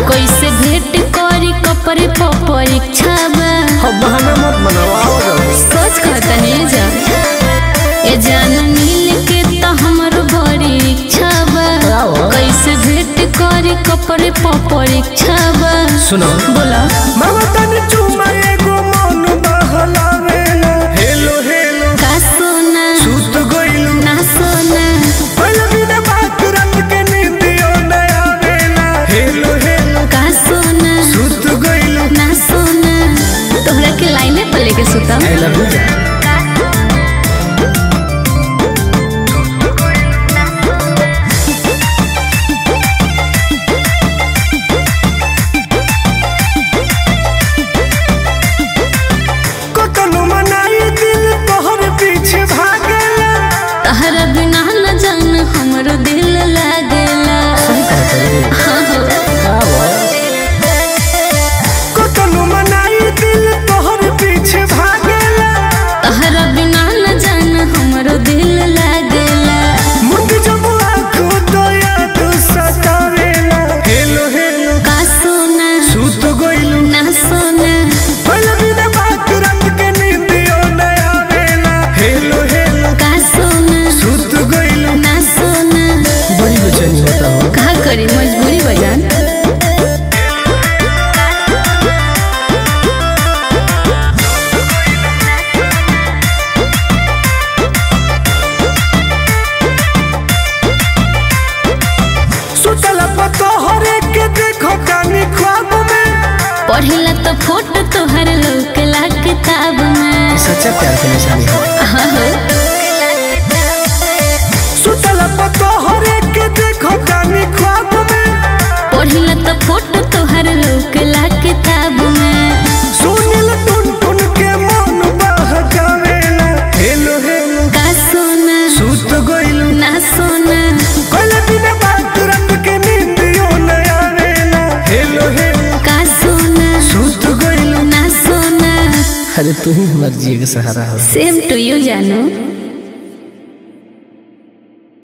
कैसे भेंट करी कपड़े पर परीक्षा बा अब बहाना मत बनाओ आओ जाओ सोच कहतनी जा ए जान मिल के तो हमरो बड़ी इच्छा बा आओ। कैसे भेंट करी कपड़े पर परीक्षा बा सुनो बोला मामा तनी चुमा एगो मन बहलावेला हेलो हेलो का सोना सुत गइलू ना सोना पहले बिना बात रात के नींदियो न आवेला हेलो हेलो का सोना सुत गइलू ना सोना तोहरा के लाइने पर लेके सुतम आई लव यू कतनो मनाई दिल तोहर पीछे भागेला तहरा बिना न जान हमरो दिल लागेला हाँ हो कतनो मनाई दिल तोहर पीछे भागेला तहरा बिना न जान हमरो दिल लागेला मुंड जब आँखों तो याद सतावेला हेलो हेलो का सोना सुत गइलू ना सोना पहले बिना बात रात के नींदियो न आवेला हेलो हेलो का सोना सुत गइलू ना सोना बड़ी बेचैनी होता हो का करी मजबूरी बजान सुतला पतो हरे के देखो कानी ख्वाब में पढ़ेला तो फोटो तोहर लौकेला किताब में सच्चा प्यार की निशानी है हाँ हो सुतला पतो हरे के देखो कानी ख्वाब में पढ़ेला तो फोटो तोहर लौकेला किताब में सुनिल टुन टुन के मन बहकावेला हेलो हेलो का सोना सुत गइलू ना सोना कल बिना बात रात के नींदियो न आवेला हेलो हेलो का सोना सुत गइलू ना सोना अरे तू ही हमारे जिए का सहारा हो सेम टू यू जानू